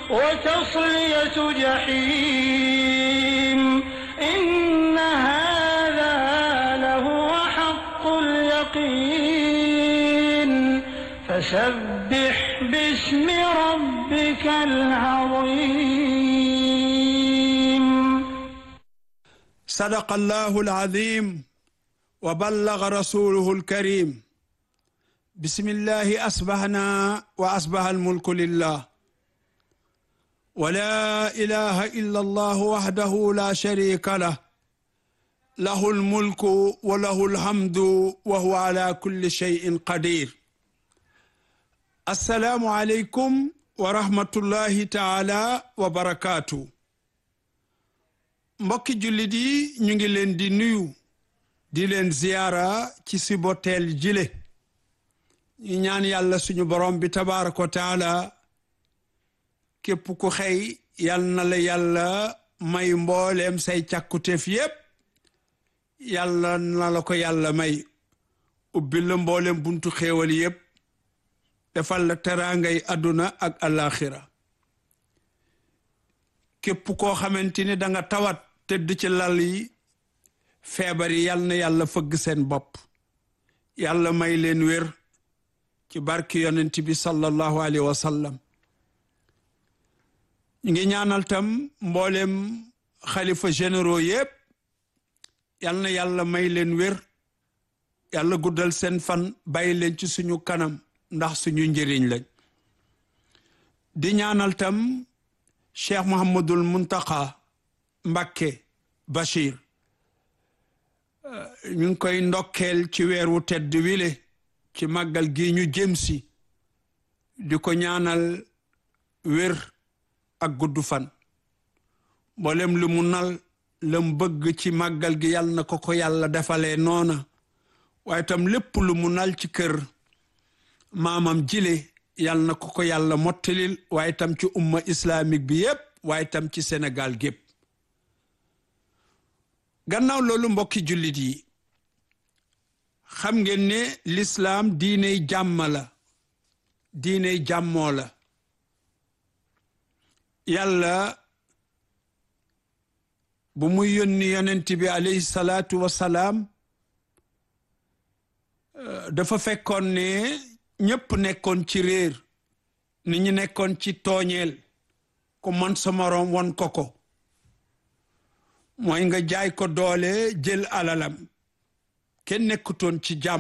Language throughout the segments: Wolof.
وتصلية جحيم إن هذا لهو حق اليقين فسبح باسم ربك العظيم صدق الله العظيم وبلغ رسوله الكريم بسم الله أصبحنا وأصبح الملك لله ولا إله إلا الله وحده لا شريك له له الملك وله الحمد وهو على كل شيء قدير السلام عليكم ورحمة الله تعالى وبركاته mbokki jullit yi ñu ngi leen di nuyu di leen ziyaara ci siboteel jile ñu ñaan yàlla suñu borom bi tabaaraka wa taala képp ku xëy yal na la yàlla may mbooleem say càkkuteef yépp yàlla na la ko yàlla may ubbi la mbooleem buntu xéewal yépp defal la teraangay àdduna ak alaxira képp koo xamante ni da nga tawat tëdd ci lal yi feebar yi yal na yàlla fëgg seen bopp yàlla may leen wér ci barki yonent bi sallallahu alayhi wa sallam ñu ngi ñaanal tam mboolem xalifa généraux yépp yal na yàlla may leen wér yàlla guddal seen fan bàyyi leen ci suñu kanam ndax suñu njëriñ lañ di ñaanal tam cheikh Mouhamadul Muntaqa Mbakke Bachir ñu ngi koy ndokkeel ci weer wu tedd wile ci màggal gi ñu jëm si di ko ñaanal wér ak gudd fan mboolem lu mu nal lam bëgg ci màggal gi yàlla na ko ko yàlla defalee noona waaye tam lépp lu mu nal ci kër maamam jile yàlla na ko ko yàlla mottalil waaye tam ci umma islamique bi yépp waaye tam ci Sénégal gépp gannaaw loolu mbokki jullit yi xam ngeen ne lislaam diiney jàmm la diiney jàmmoo la yàlla bu muy yónni yonent bi alayhi salaatu wasalaam dafa fekkoon ne ñépp nekkoon ci réer ni ñu nekkoon ci tooñeel ku man sa moroom won ko ko mooy nga jaay ko doole jël alalam kenn nekkutoon ci jàmm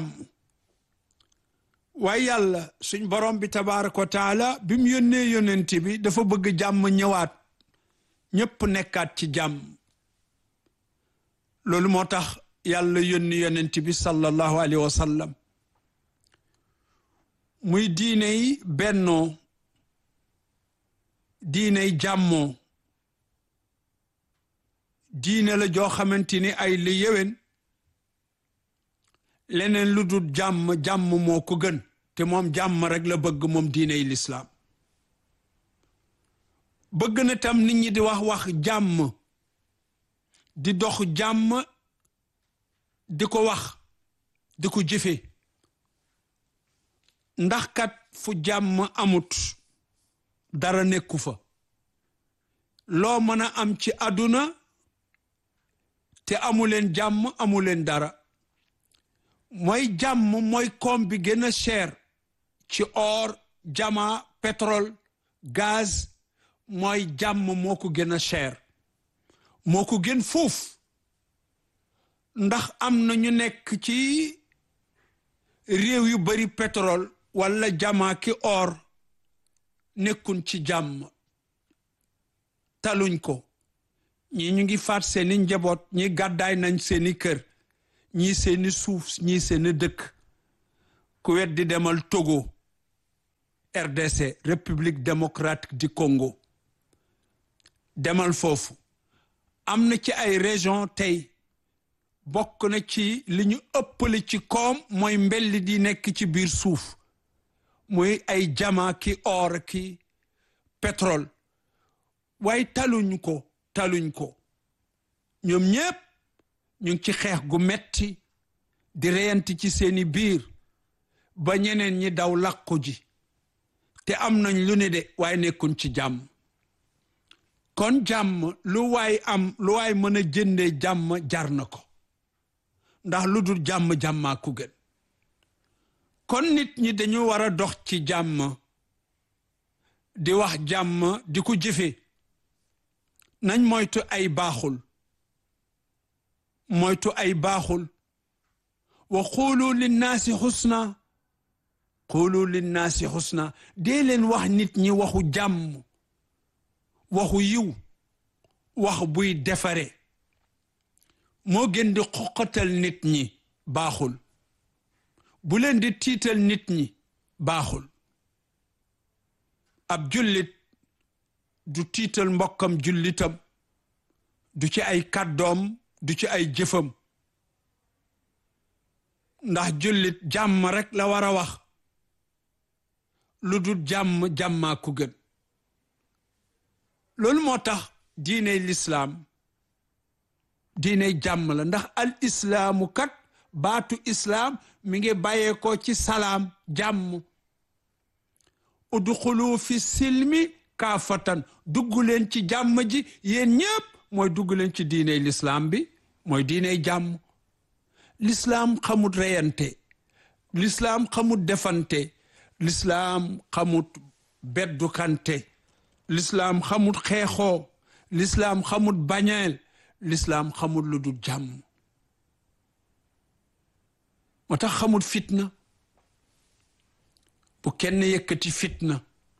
waaye yàlla suñ borom bi tabaaraka wa taala bi mu yónnee yonent bi dafa bëgg jàmm ñëwaat ñépp nekkaat ci jàmm loolu moo tax yàlla yónni yonent bi sallallahu alayhi wa sallam muy diiney bennoo diiney jàmmoo diine la joo xamante ni ay li yéwén leneen lu dul jàmm jàmm moo ko gën te moom jàmm rek la bëgg moom diiney lislaam bëgg na tam nit ñi di wax wax jàmm di dox jàmm di ko wax di ko jëfe ndax kat fu jàmm amut dara nekku fa loo mën a am ci àdduna te amuleen jàmm amuleen dara mooy jàmm mooy koom bi gën a cher ci or jama pétrole gaz mooy jàmm moo ko gën a cher moo ko gën fuuf ndax am na ñu nekk ci réew yu bari pétrole walla jama ki or nekkun ci jàmm taluñ ko ñii ñu ngi faat seeni njaboot ñi gàddaay nañ seeni kër ñii seeni suuf ñii seeni dëkk ku wet di demal Togo RDC République démocratique du Congo demal foofu am na ci ay région tey bokk na ci li ñu ëppale ci koom mooy mbelli di nekk ci biir suuf muy ay jama ki or ki pétrole waaye taluñ ko taluñ ko ñoom ñépp ñu ngi ci xeex gu metti di reyanti ci seeni biir ba ñeneen ñi daw làqu ji te am nañ lu ne de waaye nekkuñ ci jàmm kon jàmm lu waay am lu waay mën a jëndee jàmm jar na ko ndax lu dul jàmm jàmmaa ku gën kon nit ñi dañu war a dox ci jàmm di wax jàmm di ko jëfe nañ moytu ay baaxul moytu ay baaxul wa xuulu linnaasi xusna xuulu linnaasi xusna dee leen wax nit ñi waxu jàmm waxu yiw wax buy defare moo gën di xoqatal nit ñi baaxul bu leen di tiital nit ñi baaxul ab jullit du tiital mbokkam jullitam du ci ay kàddoom du ci ay jëfam ndax jullit jàmm rekk la war a wax lu dul jàmm jàmmaa ku gën loolu moo tax diiney lislaam diiney jàmm la ndax al islaamu kat baatu islaam mi ngi bàyyeekoo ci salaam jàmm udxulu fi silmi kaafatan dugg leen ci jàmm ji yéen ñépp mooy dugg leen ci diiney lislaam bi mooy diiney jàmm lislaam xamut reyante lislaam xamut defante lislaam xamut beddukante lislaam xamut xeexoo lislaam xamut bañeel lislaam xamut lu dul jàmm moo tax xamut fitna bu kenn yëkkati fitna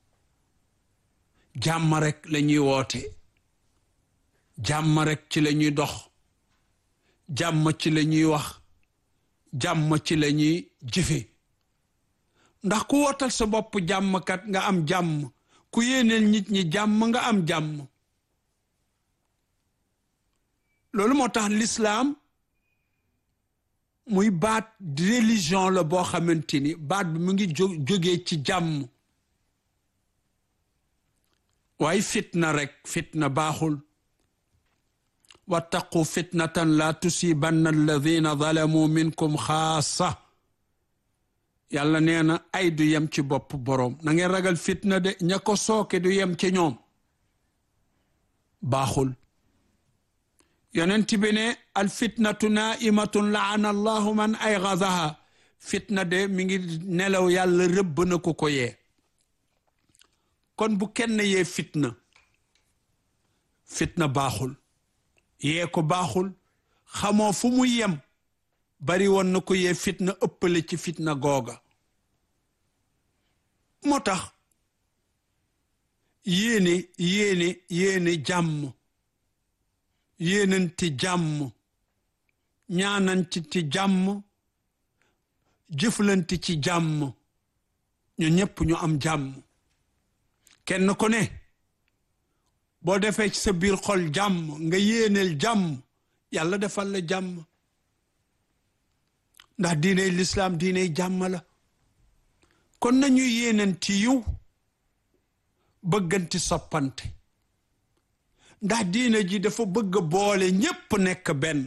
jàmm rek la ñuy woote jàmm rek ci la ñuy dox jàmm ci la ñuy wax jàmm ci la ñuy jëfe ndax ku wootal sa bopp jàmmkat nga am jàmm ku yéeneel nit ñi jàmm nga am jàmm loolu moo tax lislaam muy baat religion la boo xamante ni baat bi mu ngi jógee ci jàmm waaye fitna rek fitna baaxul wattaqu fitnatan la tusibanna alladina zalamu minkum xaasa yàlla nee na ay du yem ci bopp boroom na ngeen ragal fitna de ña ko sooke du yem ci ñoom baaxul yonent bi ne al fitnatu naimatun laana allahu man ay gazaha fitna de mi ngi nelaw yàlla rëbb na ko ko yee kon bu kenn yee fitna fitna baaxul yee ko baaxul xamoo fu mu yem bari woon na ko yee fitna ëppale ci fitna googa moo tax yéene yéene yéene jàmm yéenanti jàmm ñaananti ci jàmm jëflanti ci jàmm ñu ñépp ñu am jàmm kenn ku ne boo defee ci sa biir xol jàmm nga yéeneel jàmm yàlla defal la jàmm ndax diiney lislaam diiney jàmm la kon nañu yéenanti yiw bëgganti soppante ndax diine ji dafa bëgg boole ñépp nekk benn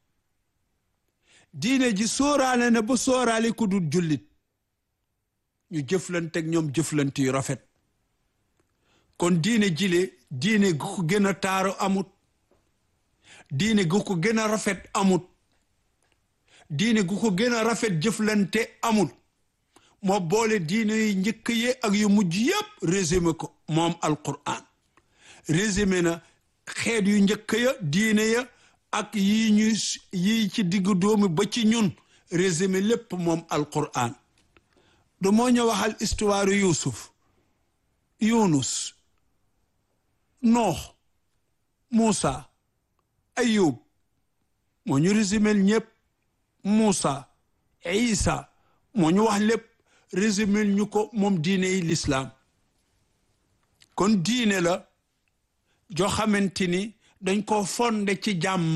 diine ji sóoraale na ba sóoraale ku dul jullit ñu jëflante ak ñoom jëflante yu rafet kon diine jile diine gu ko gën a taaru amut diine gu ko gën a rafet amut diine gu ko gën a rafet jëflante amut moo boole diine yu njëkk yi ak yu mujj yépp résumé ko moom alquran résumé na xeet yu njëkk ya diine ya ak yi ñu yi ci diggu doomi ba ci ñun résumé lépp moom alquran du moo ñu waxal histoire yusuf yunus noox muusa ayub moo ñu résumé ñépp muusa isa moo ñu wax lépp résumé ñu ko moom diine yi lislaam kon diine la joo xamante ni dañ ko fonde ci jàmm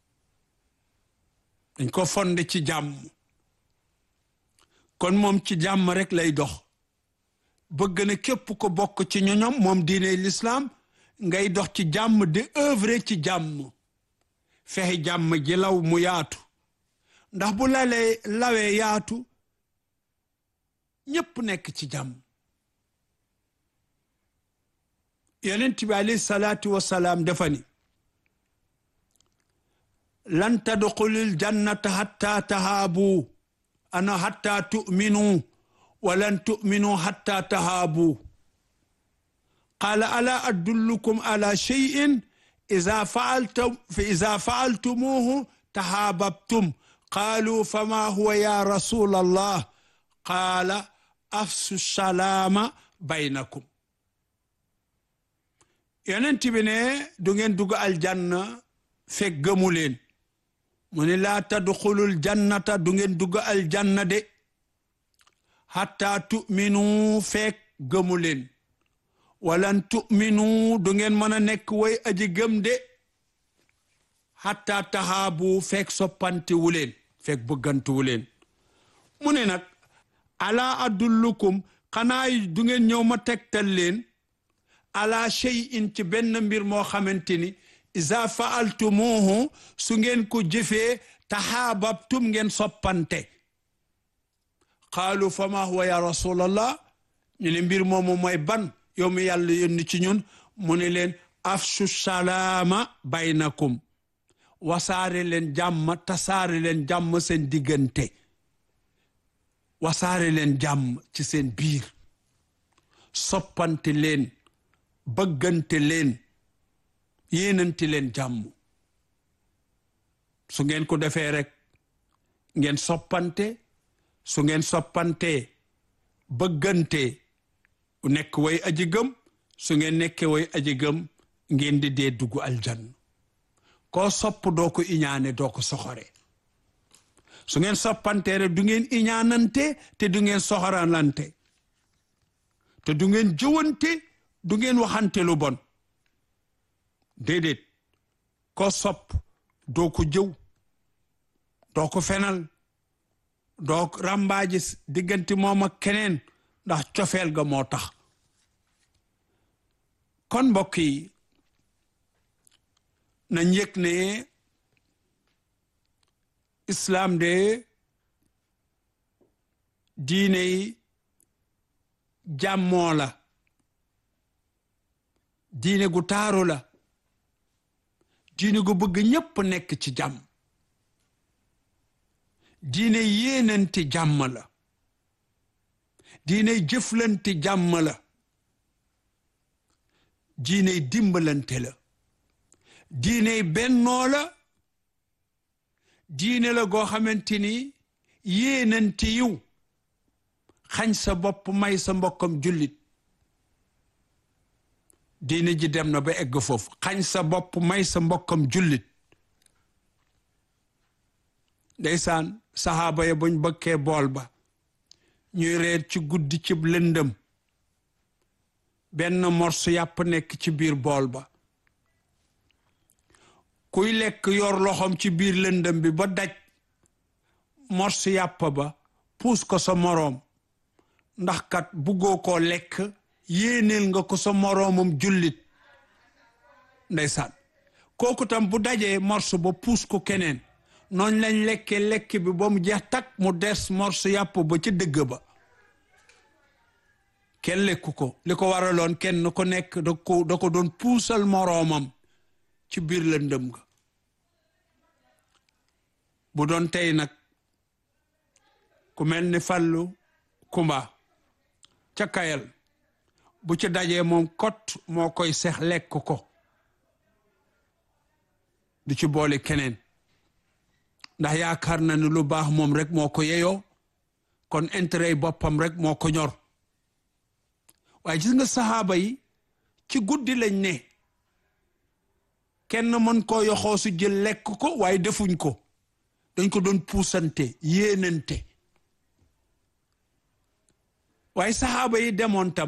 dañ ko fonde ci jàmm kon moom ci jàmm rek lay dox bëgg na képp ko bokk ci ñoñom moom diine lislaam ngay dox ci jàmm di œuvre ci jàmm fexe jàmm ji law mu yaatu ndax bu lalee lawee yaatu ñépp nekk ci jàmm yonent bi alayhi salaatu wasalaam dafa ni lan tadxulil jannata hatta tahaabu ana hatta tu'minu wa lan tu'minu hatta tahaabu qaala ala adullukum ala shay'in iza fa'altum fa iza fa'altumuhu tahaababtum qaalu fama huwa ya rasul allah qaala afsu salaama baynakum yonent bi ne du ngeen dugg aljanna fekk gëmu leen mu ne laa tadxulul jannata du ngeen dugg aljanna de hatta tu'minu fekk gëmu leen walan tu'minu du ngeen mën a nekk way aji gëm de hatta tahaabu fekk soppanti wu leen fekk bëgganti wu leen mu ne nag ala adullukum xanaa du ngeen ñëw ma tegtal leen ala shay'in ci benn mbir moo xamante ni iza fa'altumuhu su ngeen ko jëfee tahaababtum ngeen soppante qaalu fama huwa ya rasulallah ñu ne mbir moomu mooy ban yow mi yàlla yónni ci ñun mu ne leen afshu salaama baynakum wasaare leen jàmm tasaare leen jàmm seen diggante wasaare leen jàmm ci seen biir soppante leen bëggante leen yéenante leen jàmm su ngeen ko defee rek ngeen soppante su ngeen soppante bëggante nekk way aji gëm su ngeen nekkee way aji gëm ngeen di dee dugg aljanna koo sopp doo ko iñaane doo ko soxore su ngeen soppante rek du ngeen iñaanante te du ngeen soxoralante te du ngeen jëwante du ngeen waxante lu bon déedéet koo sopp doo ko jëw doo ko fenal doo ràmbaaji diggante moom ak keneen ndax cofeel ga moo tax kon mbokk yi nañ yëg ne islaam de diine yi jàmmoo la diine gu taaru la diine gu bëgg ñépp nekk ci jàmm diine yéenanti jàmm la diine jëflanti jàmm la diine dimbalante la diine bennoo la diine la goo xamante ni yéenanti yiw xañ sa bopp may sa mbokkam jullit diine ji dem na ba egg foofu xañ sa bopp may sa mbokkam jullit ndeysaan saxaaba ya buñ bëkkee bool ba ñuy reer ci guddi ci lëndëm benn morsu yàpp nekk ci biir bool ba kuy lekk yor loxoom ci biir lëndëm bi ba daj morsu yàpp ba puus ko sa moroom ndax kat buggoo koo lekk yéeneel nga ko sa moroomam jullit ndeysaan kooku tam bu dajee morso ba puus ko keneen nooñ lañ lekkee lekk bi ba mu jeex takk mu des morso yàpp ba ca dëgg ba kenn lekku ko li ko waraloon kenn ko nekk da ko da ko doon puusal moroomam ci biir lëndëm ga bu doon tey nag ku mel ni fàllu kumba ca kayal bu ci dajee moom kot moo koy sex lekk ko du ci boole keneen ndax yaakaar na ni lu baax moom rek moo ko yeyoo kon intérêt boppam rek moo ko ñor waaye gis nga saxaaba yi ci guddi lañ ne kenn mën koo yoxoo su jël lekk ko waaye defuñ ko dañ ko doon puusante yéenante waaye saxaaba yi demoon tam